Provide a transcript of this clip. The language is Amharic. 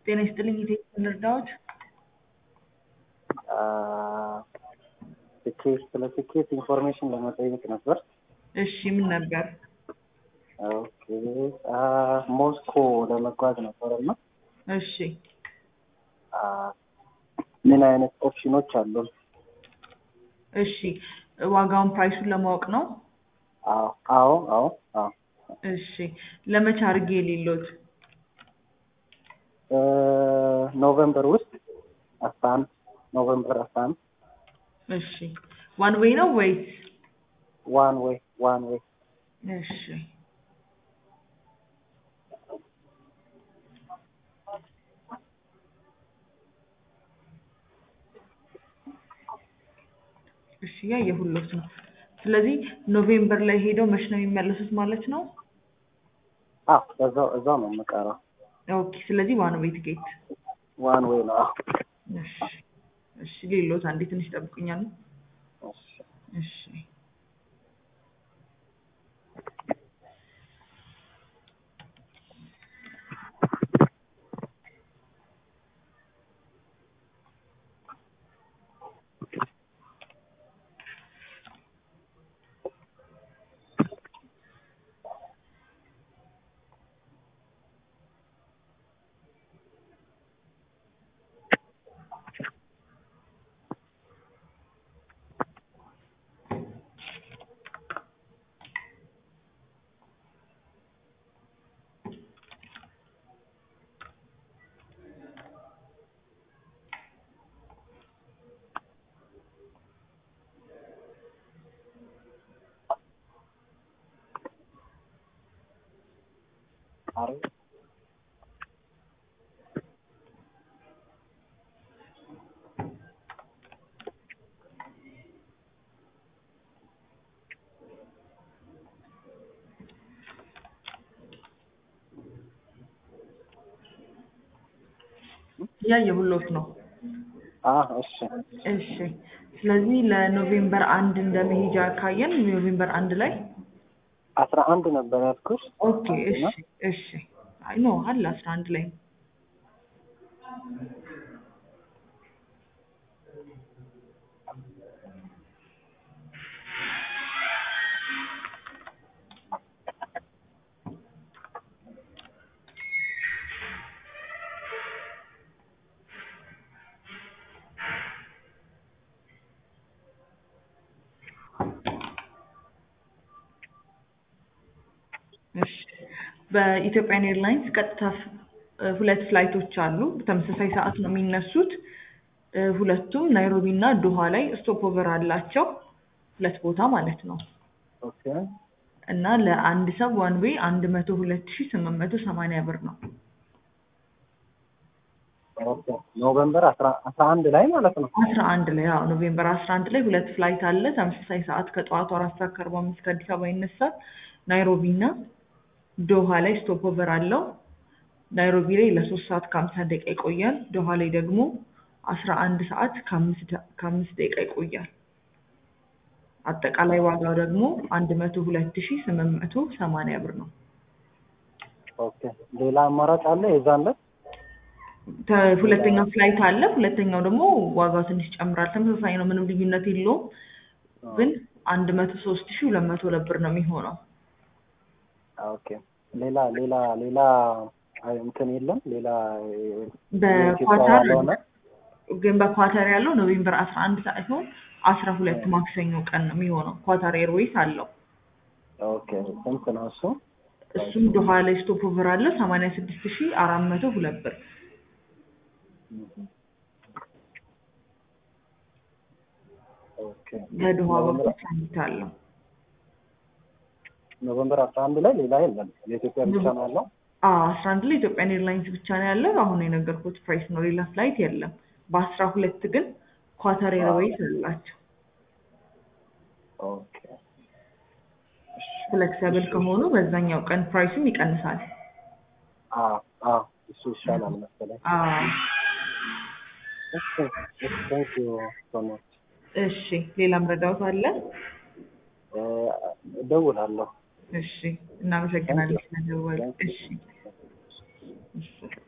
ጤና ይስጥልኝ የቴክኒክ እርዳዎች ትኬት ስለ ትኬት ኢንፎርሜሽን ለመጠየቅ ነበር። እሺ ምን ነበር? ኦኬ ሞስኮ ለመጓዝ ነበር እና እሺ ምን አይነት ኦፕሽኖች አሉ? እሺ ዋጋውን ፕራይሱን ለማወቅ ነው። አዎ አዎ አዎ አዎ እሺ ለመቼ አድርጌ የሌሎት ኖቨምበር ውስጥ አስራ አንድ ኖቨምበር አስራ አንድ እሺ ዋን ዌይ ነው ወይስ? ዋን ዌይ ዋን ዌይ እሺ እሺ ያየሁሎት ነው። ስለዚህ ኖቬምበር ላይ ሄደው መች ነው የሚመለሱት ማለት ነው? አዎ እዛው እዛው ነው የምቀረው። ኦኬ ስለዚህ ዋን ዌይ ትኬት ዋን ዌይ ነው። አዎ እሺ እሺ ሌሎት አንዴ ትንሽ ይጠብቁኛል። እሺ እሺ አሪፍ ያየሁሎት ነው። አዎ እሺ እሺ ስለዚህ ለኖቬምበር አንድ እንደ መሄጃ ካየን ኖቬምበር አንድ ላይ አስራ አንድ ነበር ያልኩሽ። ኦኬ እሺ እሺ አይ ኖ አለ አስራ አንድ ላይ እሺ በኢትዮጵያን ኤርላይንስ ቀጥታ ፍ- ሁለት ፍላይቶች አሉ። በተመሳሳይ ሰዓት ነው የሚነሱት። እ፣ ሁለቱም ናይሮቢ እና ዶሃ ላይ ስቶፕ ኦቨር አላቸው። ሁለት ቦታ ማለት ነው። ኦኬ እና ለአንድ ሰው ዋን ዌይ አንድ መቶ ሁለት ሺ ስምንት መቶ ሰማንያ ብር ነው። ኦኬ ኖቨምበር አስራ አስራ አንድ ላይ ማለት ነው። አስራ አንድ ላይ አዎ ኖቬምበር አስራ አንድ ላይ ሁለት ፍላይት አለ። ተመሳሳይ ሰዓት ከጠዋቱ አራት ሰዓት ከአርባ አምስት ከአዲስ አበባ ይነሳል። ናይሮቢ እና ዶሃ ላይ ስቶፕ ኦቨር አለው። ናይሮቢ ላይ ለሶስት ሰዓት ከሀምሳ ደቂቃ ይቆያል። ዶሃ ላይ ደግሞ አስራ አንድ ሰዓት ከአምስት ደ- ከአምስት ደቂቃ ይቆያል። አጠቃላይ ዋጋው ደግሞ አንድ መቶ ሁለት ሺ ስምንት መቶ ሰማንያ ብር ነው። ኦኬ ሌላ አማራጭ አለ የዛን ዕለት? ተ- ሁለተኛው ፍላይት አለ። ሁለተኛው ደግሞ ዋጋው ትንሽ ይጨምራል። ተመሳሳይ ነው፣ ምንም ልዩነት የለውም። ግን አንድ መቶ ሶስት ሺ ሁለት መቶ ሁለት ብር ነው የሚሆነው። ኦኬ ሌላ ሌላ ሌላ አይ እንትን የለም ሌላ በኳታር ያልሆነ ግን በኳታር ያለው ኖቬምበር አስራ አንድ ሳይሆን አስራ ሁለት ማክሰኞ ቀን ነው የሚሆነው። ኳታር ኤርዌይስ አለው። ኦኬ ስንት ነው እሱ? እሱም ዶሃ ላይ ስቶፕ ኦቨር አለው ሰማንያ ስድስት ሺ አራት መቶ ሁለት ብር። ኦኬ በዶሃ በኩል ኖቨምበር ትራንዚት አለው። ኖቨምበር አስራ አንድ ላይ ሌላ የለም የኢትዮጵያ ብቻ ነው ያለው። አዎ አስራ አንድ ላይ ኢትዮጵያን ኤርላይንስ ብቻ ነው ያለው። አሁን የነገርኩት ፕራይስ ነው፣ ሌላ ፍላይት የለም። በአስራ ሁለት ግን ኳታር ኤርዌይስ አላቸው። ኦኬ ፍሌክሲብል ከሆኑ በዛኛው ቀን ፕራይሱም ይቀንሳል። አዎ አዎ እሱ ይሻላል መሰለኝ። አዎ እሺ ቴንክ ዩ ሶ ማች እሺ ሌላም ረዳውት አለ? እደውላለሁ። እሺ እናመሰግናለን ስለደወል። እሺ እሺ